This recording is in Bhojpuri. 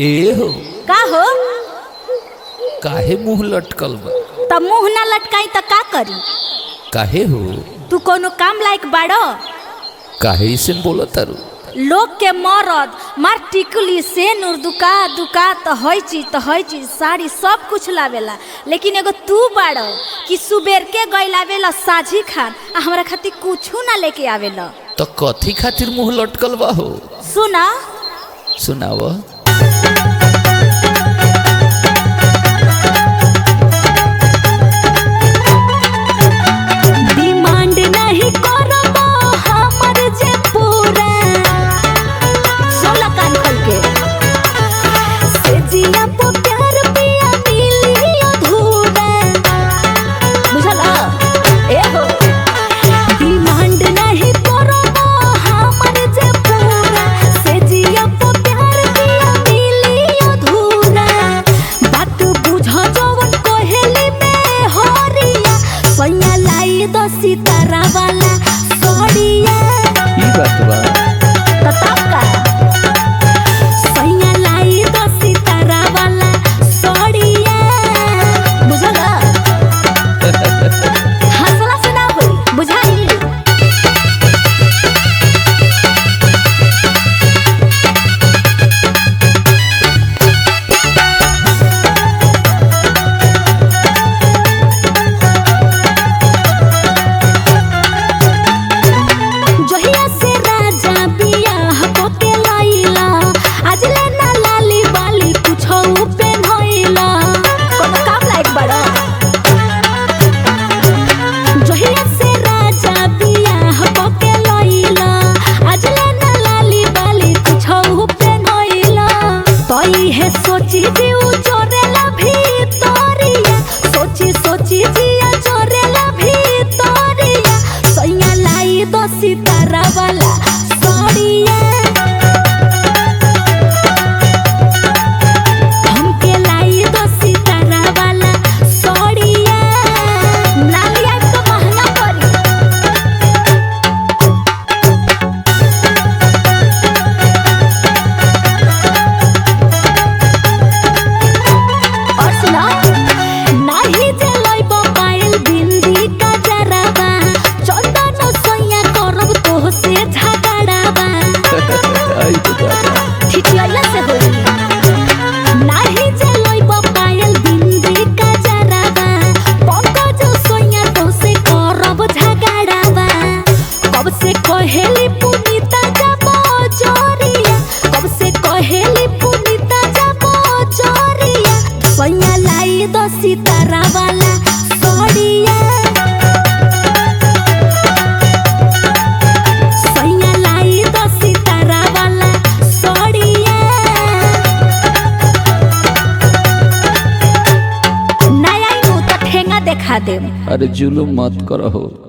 ए हो का हो काहे मुंह लटकल बा त मुंह ना लटकाई त का करी काहे हो तू कोनो काम लायक बाड़ो काहे ऐसे बोला तारू लोग के मरद मार टिकली से नूर दुका दुका त हई चीज त हई चीज साड़ी सब कुछ लावेला लेकिन एगो तू बाड़ो कि सुबेर के गई लावेला साझी खान आ हमरा खातिर कुछू ना लेके आवेला तो कथी खातिर मुंह लटकल बा हो सुना सुनाव डिमांड नहीं करबो हमर जे पूरा सोला कान खोल के से जिया पो प्यार पिया मिली अधूरा बुझल ए हो डिमांड नहीं करबो हमर जे पूरा से जिया पो प्यार पिया मिली अधूरा बात बुझ जवन कोहेली में होरिया सैया लाई दो सितारा वाला सोड़िया ई बात बा तताका सैया लाई दो सितारा वाला सोड़िया बुझला हंसला से ना होई बुझाई जहिया से राजा बियाह होके लइला आज ले ना लाली बाली कुछो पेन्हइला कोनो काम लायक बड़ा जहिया से राजा बियाह होके लइला आज ले ना लाली बाली कुछो पेन्हइला तई है सोची दिउ चोरेला भीतरिया सोची सोची जिया चोरेला भीतरिया सैया लाई दो सितारा वाला सोड़िया हमके लाई दो सितारा वाला सोड़िया नालिया तो महंगा पड़ी और सुना नाही जे लइब पायल बिंदी का जराबा चंदन सैया करब तोह से झगड़ाबा आई तो बात बा। ठिठियाला से होई नाही जे लइब पायल बिंदी का जराबा पंकज सैया तोह से करब झगड़ाबा कब से कहेली पुनीता जाबो जोरिया कब से कहेली पुनीता जाबो जोरिया सैया लाई दो सितारा वाला सोड़िया सैया लाई दो सितारा वाला सोड़िया नया नु तो ठेंगा देखा देम अरे जुलुम मत करो